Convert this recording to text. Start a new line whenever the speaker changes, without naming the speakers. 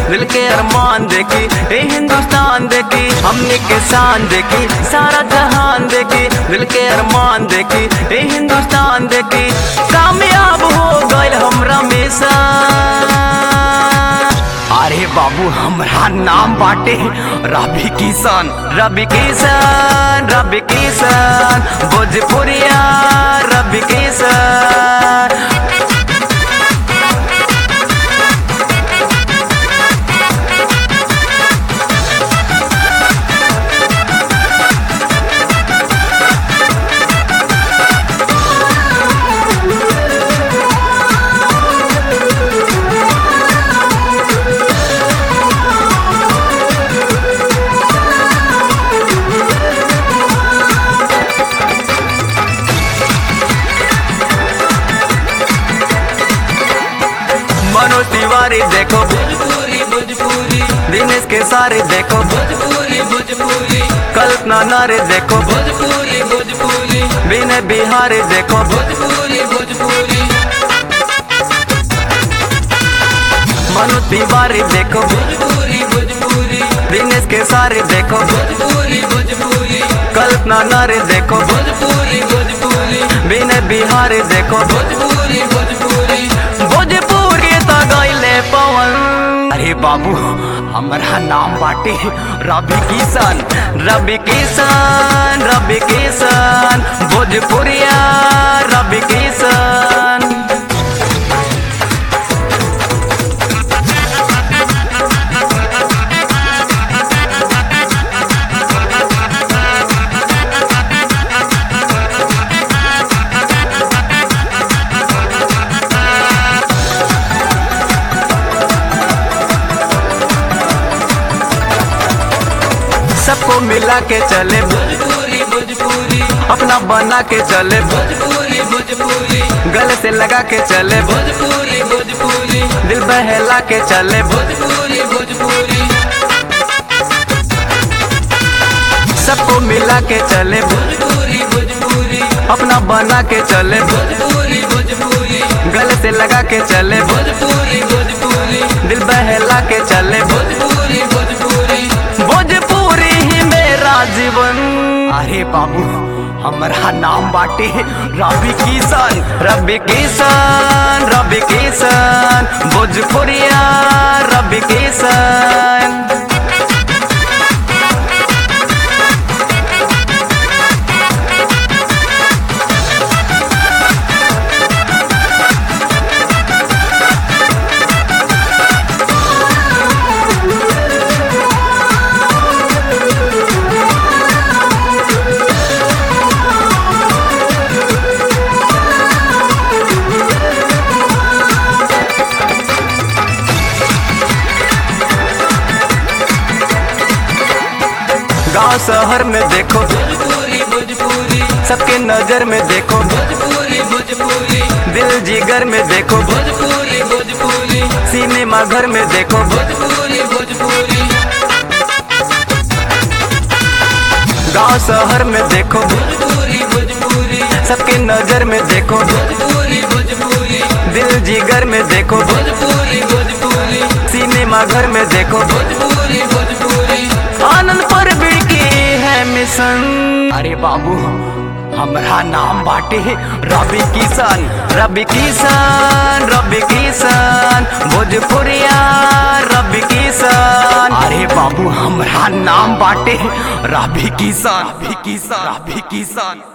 दिल के अरमान देखी ए हिंदुस्तान देखी हमने के शान देखी सारा जहान देखी दिल के अरमान देखी ए हिंदुस्तान देखी कामयाब हो गए हमरा मिशन अरे बाबू हमरा नाम बाटे रवि किशन रवि किशन रवि किशन भोजपुरिया रवि किशन मनोज तिवारी देखो
भोजपुरी भोजपुरी
दिनेश के सारे देखो
भोजपुरी भोजपुरी
कल्पना नारे देखो
भोजपुरी भोजपुरी
विनय बिहारी देखो
भोजपुरी भोजपुरी
मनोज तिवारी देखो
भोजपुरी भोजपुरी
दिनेश के सारे देखो
भोजपुरी भोजपुरी
कल्पना नारे देखो
भोजपुरी भोजपुरी
विनय बिहारी देखो
भोजपुरी भोजपुरी
भोजपुरी तो गईले पवन अरे बाबू हमारा नाम बाटे रवि किशन रवि किशन रवि किशन भोजपुरिया रवि किशन सबको मिला के चले
भोजपुरी भोजपुरी
अपना बना के चले
भोजपुरी भोजपुरी
गले से लगा के चले
भोजपुरी भोजपुरी
दिल बहला के चले
भोजपुरी भोजपुरी
सबको मिला के चले
भोजपुरी भोजपुरी
अपना बना के चले
भोजपुरी भोजपुरी
गले से लगा के चले
भोजपुरी भोजपुरी
दिल बहला के चले
भोजपुरी भोजपुरी
भोजपुरी ही मेरा जीवन अरे बाबू हमारा नाम बाटे रवि किशन रवि किशन रवि किशन भोजपुरिया रवि किशन गांव शहर में देखो
भोजपुरी भोजपुरी
सबके नजर में देखो
भोजपुरी भोजपुरी
दिल जिगर में देखो
भोजपुरी भोजपुरी
सिनेमा घर में देखो
भोजपुरी भोजपुरी
गांव शहर में देखो
भोजपुरी भोजपुरी
सबके नजर में देखो
भोजपुरी भोजपुरी
दिल जिगर में देखो
भोजपुरी भोजपुरी
सिनेमा घर में देखो
भोजपुरी भोजपुरी
आनंद पर की है मिशन अरे बाबू हमारा नाम बाटे रवि किशन रवि किशन रवि किशन भोजपुरिया रवि किशन अरे बाबू हमारा नाम बाटे रवि किशन रवि किशन रवि किशन